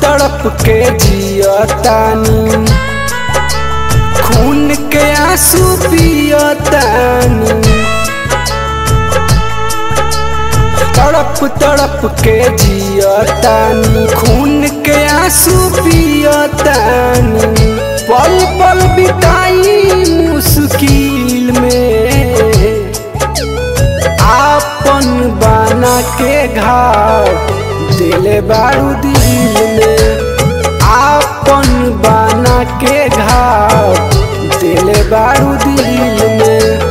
तड़प के जियतानी खून के आंसू पियतानी तड़प तड़प के जियतानी खून के आंसू पियतानी पल पल बिताई मुश्किल में आपन बना के घाव दिले बारू दिल में आपन बना के घाव दिले बारू दिल में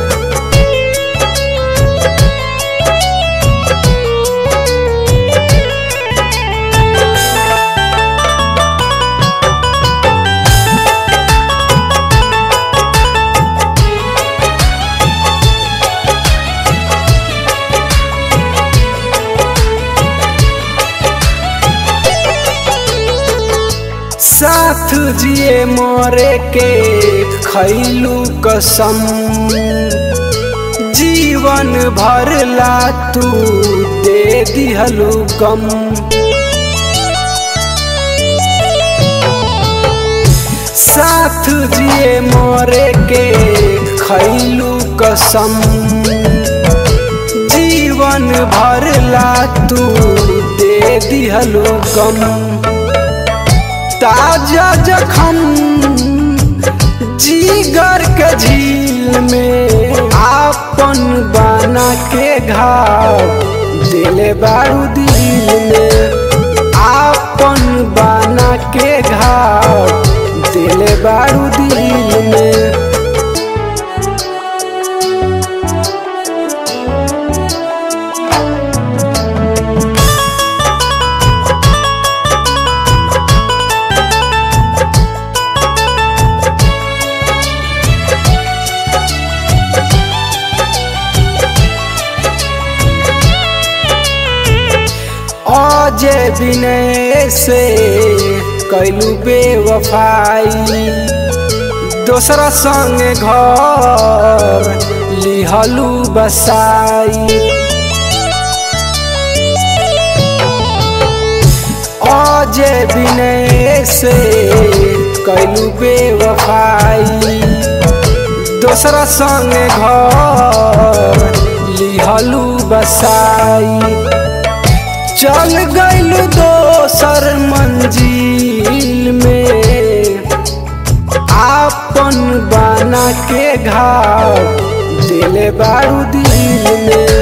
साथ जिए मोरे के खैलू कसम जीवन भर ला तू दे दिहलू गम साथ जिए मोरे के खैलू कसम जीवन भर ला तू दे दिहलू गम ताजा जखम जीगर के झील में आपन बना के घाव दिले बारू दिल में आपन बना के घाव दिले बारू दिल में अजय विनय से कैलू बेवफाई दोसरा संग घर लिहलू बसाई अजय विनय से कैलू बेवफाई दोसरा संग घर लिहलू बसाई चल गइलू दोसर मंजिल में आपन बना के घाव दिले बारू दिल में